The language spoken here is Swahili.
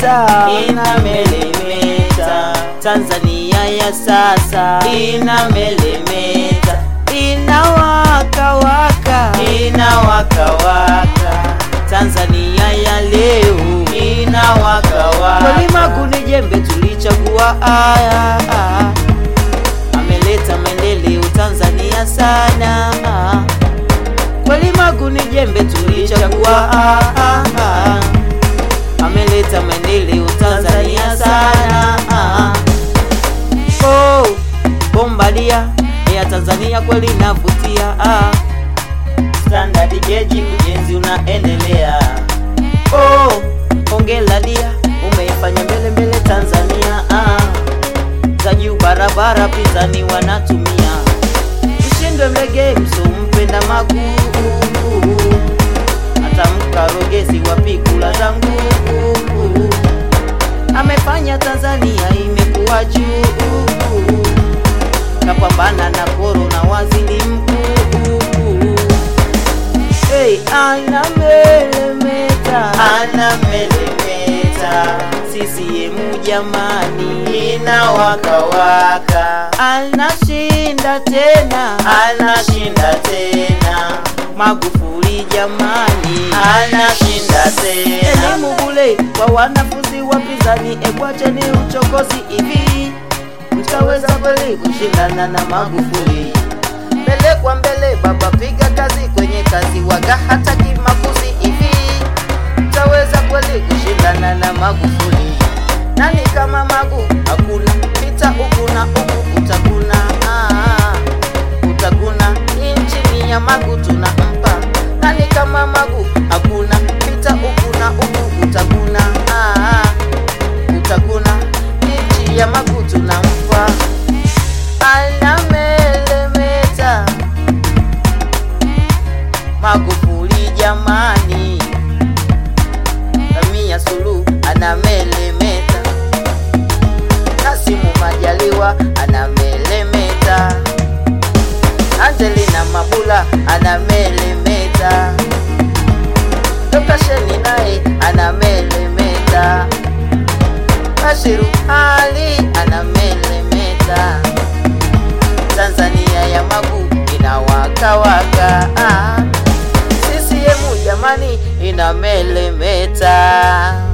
inamelemeta inamelemeta Tanzania ya sasa inamelemeta inawakawaka inawakawaka Tanzania ya leo inawakawaka Mwalimu ni jembe tulichagua aya ameleta maendeleo Tanzania sana Mwalimu ni jembe tulichagua ameleta maendeleo Tanzania sana oh, bombadia ya Tanzania kweli navutia standard geji ujenzi unaendelea oh, ongela dia umeifanya mbele mbele Tanzania ah. za juu barabara pitani wanatumia ushindwe mlege mso mpenda maguu hata mkarogezi wapikula zangu amefanya Tanzania imekuwa juu kapambana na korona waziri mkuu hey, anamelemeta anamelemeta CCM jamani inawakawaka anashinda tena anashinda tena Magufuli jamani anashinda tena elimu bule kwa wanafunzi wapinzani ekwacheni uchokozi hivi mtaweza kweli kushindana na Magufuli mbele kwa mbele baba piga kazi kwenye kazi waga hata kimakuzi hivi mtaweza kweli kushindana na Magufuli nani kama Magu hakuna pita huku na huku utaguna ah, utaguna inchini ya Magu tunampa nani kama Magu hakuna pita huku na huku utaguna ah, utaguna inchi ya Magu tunampa anamelemeta Magufuli jamani Samia Suluhu anamelemeta Kasimu Majaliwa anamelemeta Angelina Mabula anamelemeta Dr. Sheni naye anamelemeta Bashiru Ali anamelemeta Tanzania ya Magu inawakawaka ah. CCM jamani inamelemeta